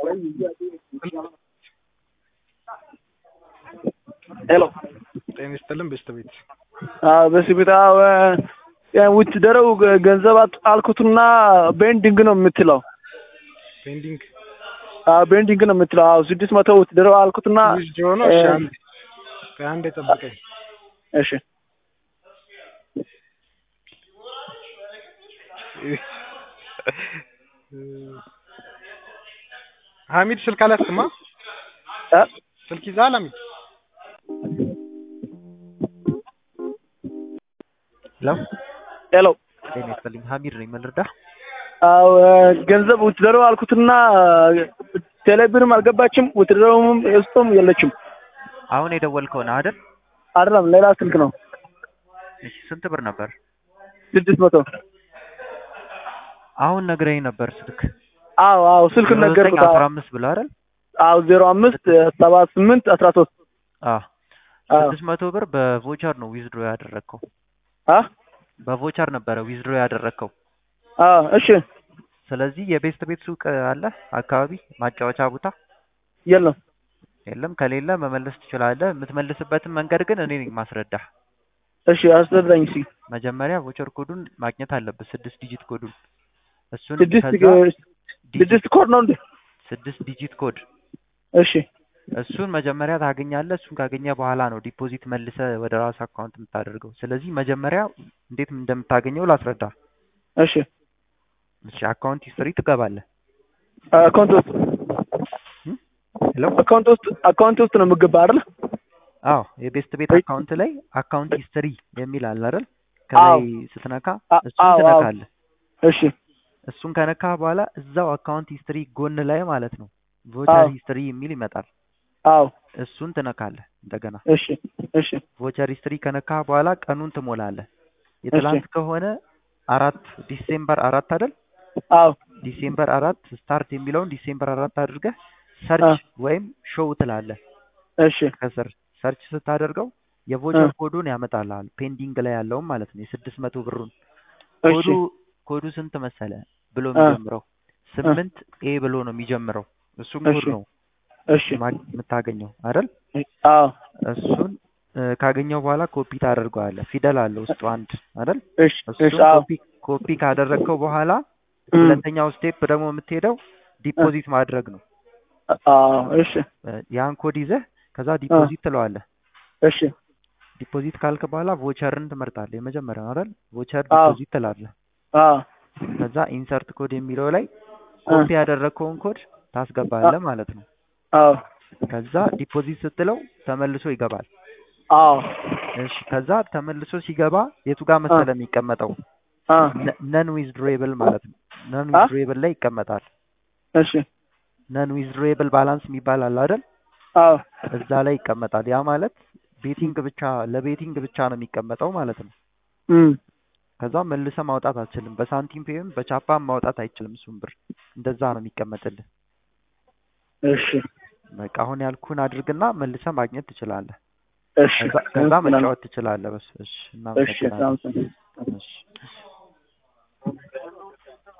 ሄሎ ጤና ይስጥልን ቤተሰቤት በስቢታ ውጭ ደረው ገንዘብ አልኩትና ቤንዲንግ ነው የምትለው ፔንዲንግ ቤንዲንግ ነው የምትለው አዎ ስድስት መቶ ውጭ ደረው አልኩትና ዊዝድ ሆኖ እሺ አንዴ ከአንዴ ጠብቀኝ እሺ ሀሚድ ስልክ አላስክማ እ ስልክ ይዘሃል ሀሚድ ሄሎ ሄሎ ጤና ይስጥልኝ ሀሚድ ነኝ ምን ልርዳህ አዎ ገንዘብ ውጭ ደረው አልኩትና ቴሌብርም አልገባችም ውጭ ደረውም ውስጡም የለችም አሁን የደወልከው ነህ አይደል አይደለም ሌላ ስልክ ነው እሺ ስንት ብር ነበር ስድስት መቶ አሁን ነግረኝ ነበር ስልክ አዎ አዎ ስልክ ነገርኩት አስራ አምስት ብለህ አይደል አዎ ዜሮ አምስት ሰባ ስምንት አስራ ሶስት አዎ ስድስት መቶ ብር በቮቸር ነው ዊዝድሮ ያደረግከው አ በቮቸር ነበረ ዊዝድሮ ያደረግከው አዎ እሺ ስለዚህ የቤስት ቤት ሱቅ አለ አካባቢ ማጫወቻ ቦታ የለም የለም ከሌለ መመለስ ትችላለህ የምትመልስበትን መንገድ ግን እኔ ነኝ ማስረዳህ እሺ አስረዳኝ እስኪ መጀመሪያ ቮቸር ኮዱን ማግኘት አለብህ ስድስት ዲጂት ኮዱን እሱን ስድስት ከዛ ስድስት ኮድ ነው እንዴ ስድስት ዲጂት ኮድ እሺ እሱን መጀመሪያ ታገኛለህ እሱን ካገኘ በኋላ ነው ዲፖዚት መልሰ ወደ ራስ አካውንት የምታደርገው ስለዚህ መጀመሪያ እንዴት እንደምታገኘው ላስረዳ እሺ እሺ አካውንት ሂስትሪ ትገባለህ አካውንት ውስጥ ሄሎ አካውንት ውስጥ አካውንት ውስጥ ነው የምገባ አይደል አዎ የቤስት ቤት አካውንት ላይ አካውንት ሂስትሪ የሚል አለ አይደል ከላይ ስትነካ እሱን ትነካለህ እሺ እሱን ከነካ በኋላ እዛው አካውንት ሂስትሪ ጎን ላይ ማለት ነው ቮቸር ሂስትሪ የሚል ይመጣል አዎ እሱን ትነካለህ እንደገና እሺ እሺ ቮቸር ሂስትሪ ከነካ በኋላ ቀኑን ትሞላለህ የትላንት ከሆነ አራት ዲሴምበር አራት አይደል አዎ ዲሴምበር አራት ስታርት የሚለውን ዲሴምበር አራት አድርገህ ሰርች ወይም ሾው ትላለህ እሺ ከስር ሰርች ስታደርገው የቮቸር ኮዱን ያመጣልሃል ፔንዲንግ ላይ ያለውን ማለት ነው የስድስት መቶ ብሩን ኮዱ ኮዱ ስንት መሰለ ብሎ የሚጀምረው ስምንት ኤ ብሎ ነው የሚጀምረው እሱም ኮድ ነው እሺ የምታገኘው አይደል አዎ እሱን ካገኘው በኋላ ኮፒ ታደርገዋለህ ፊደል አለ ውስጡ አንድ አይደል እሺ እሱን ኮፒ ኮፒ ካደረግከው በኋላ ሁለተኛው ስቴፕ ደግሞ የምትሄደው ዲፖዚት ማድረግ ነው አዎ እሺ ያን ኮድ ይዘህ ከዛ ዲፖዚት ትለዋለህ እሺ ዲፖዚት ካልክ በኋላ ቮቸርን ትመርጣለህ የመጀመሪያው አይደል ቮቸር ዲፖዚት ትላለህ አዎ ከዛ ኢንሰርት ኮድ የሚለው ላይ ኮፒ ያደረግከውን ኮድ ታስገባለህ ማለት ነው አዎ ከዛ ዲፖዚት ስትለው ተመልሶ ይገባል አዎ እሺ ከዛ ተመልሶ ሲገባ የቱ ጋር መሰለ የሚቀመጠው ነን ዊዝድሮዌብል ማለት ነው ነን ዊዝድሮዌብል ላይ ይቀመጣል እሺ ነን ዊዝድሮዌብል ባላንስ የሚባል አለ አይደል አዎ እዛ ላይ ይቀመጣል ያ ማለት ቤቲንግ ብቻ ለቤቲንግ ብቻ ነው የሚቀመጠው ማለት ነው ከዛ መልሰ ማውጣት አትችልም በሳንቲም ፔም በቻፓም ማውጣት አይችልም እሱን ብር እንደዛ ነው የሚቀመጥልህ እሺ በቃ አሁን ያልኩህን አድርግና መልሰ ማግኘት ትችላለህ እሺ ከዛ መጫወት ትችላለህ በሱ እሺ እሺ እናመሰግናለን እሺ